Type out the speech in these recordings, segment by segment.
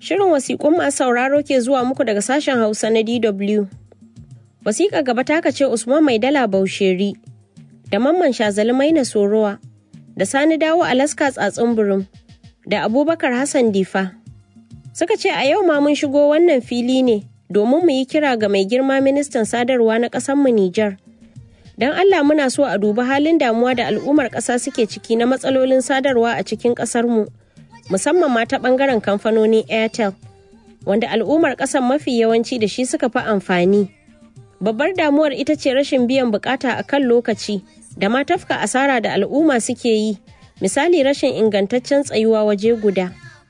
Shirin wasiƙun masu sauraro ke zuwa muku daga sashen Hausa na DW. Wasiƙa gaba ta ce Usman Mai Dala Bausheri da Mamman Shazali Maina Sorowa da Sani Dawo Alaska Tsatsin Burum da Abubakar Hassan Difa. Suka ce a yau ma mun shigo wannan fili ne domin mu yi kira ga mai girma ministan sadarwa na ƙasarmu Nijar. Don Allah muna so a dubi halin damuwa da al'ummar ƙasa suke ciki na matsalolin sadarwa a cikin ƙasarmu, musamman ma ta ɓangaren kamfanonin Airtel, wanda al'ummar ƙasar mafi yawanci da shi suka fi amfani. Babbar damuwar ita ce rashin biyan bukata a kan lokaci da ma tafka asara da al'umma suke yi, misali rashin ingantaccen tsayuwa waje guda.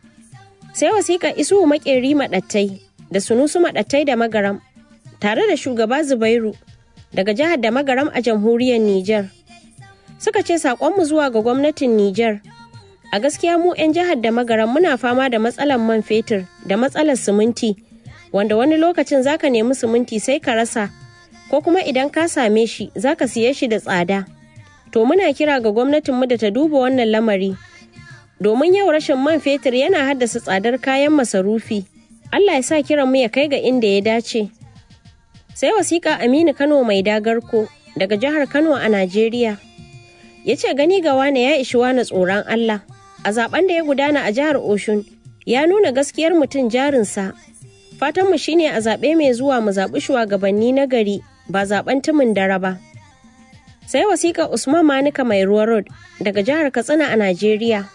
Sai wasiƙa isu maƙeri maɗattai da sunusu maɗattai da magaram, tare da shugaba Zubairu daga jihar da magaram a jamhuriyar Nijar. Suka ce saƙonmu zuwa ga gwamnatin Nijar. A gaskiya mu 'yan jihar da magaram muna fama da matsalar man fetur da matsalar siminti, wanda wani lokacin zaka nemi siminti sai ka rasa, ko kuma idan ka same shi zaka siye shi da tsada. To muna kira ga gwamnatinmu da ta duba wannan lamari. Domin yau rashin man fetur yana haddasa tsadar kayan masarufi. Allah ya sa kiranmu ya kai ga inda ya dace. sai wasiƙa aminu kano mai dagarko daga jihar kano a najeriya ya ce gani ga wane ya ishi wane tsoron allah a zaben da ya gudana a jihar oshun ya nuna gaskiyar mutum jarinsa fatanmu shine a zaɓe mai zuwa mu zaɓi shugabanni na gari ba zaɓen tumin dare ba sai wasiƙa usman manika mai ruwa road daga jihar katsina a najeriya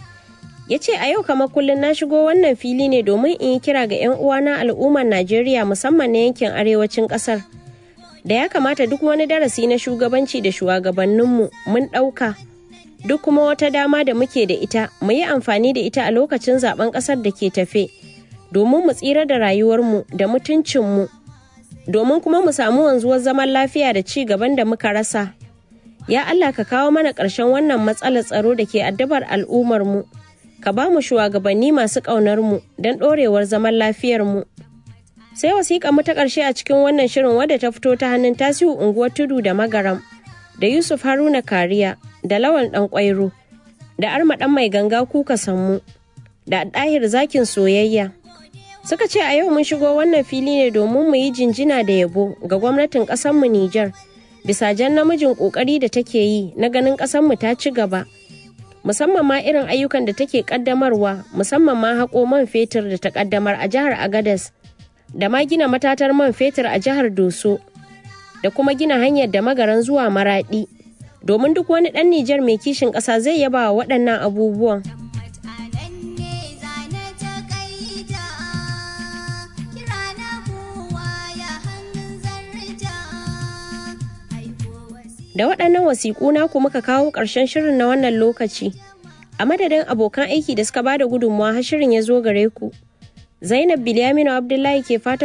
ya ce a yau kamar kullum na shigo wannan fili ne domin in yi kira ga 'yan uwana al'ummar najeriya musamman na yankin arewacin kasar da ya kamata duk wani darasi na shugabanci da shugabanninmu mun ɗauka duk kuma wata dama da muke da ita mu yi amfani da ita a lokacin zaben ƙasar da ke tafe domin mu tsira da rayuwarmu da mutuncinmu domin kuma mu samu wanzuwar zaman lafiya da ci gaban da muka rasa ya allah ka kawo mana ƙarshen wannan matsalar tsaro da ke addabar al'ummarmu ka ba mu shugabanni masu ƙaunar mu don ɗorewar zaman lafiyar mu. Sai wasiƙa mu ta ƙarshe a cikin wannan shirin wadda ta fito ta hannun tasiu unguwar tudu da magaram da Yusuf Haruna Kariya da Lawan ɗan ƙwairo da Arma ɗan mai ganga kuka sammu da ɗahir zakin soyayya. Suka ce a yau mun shigo wannan fili ne domin mu yi jinjina da yabo ga gwamnatin ƙasarmu Nijar bisa jan namijin ƙoƙari da take yi na ganin ƙasarmu ta ci gaba. musamman ma irin ayyukan da take kaddamarwa musamman ma haƙo man fetur da ta kaddamar a jihar agadas da ma gina matatar man fetur a jihar doso da kuma gina hanyar da magaran zuwa maraɗi domin duk wani ɗan nijar mai kishin ƙasa zai yaba wa waɗannan abubuwan Da waɗannan wasiƙu naku muka kawo ƙarshen shirin na wannan lokaci. A madadin abokan aiki da suka bada gudunmawa har shirin ya zo gare ku. Zainab Bilyaminu Abdullahi ke fatan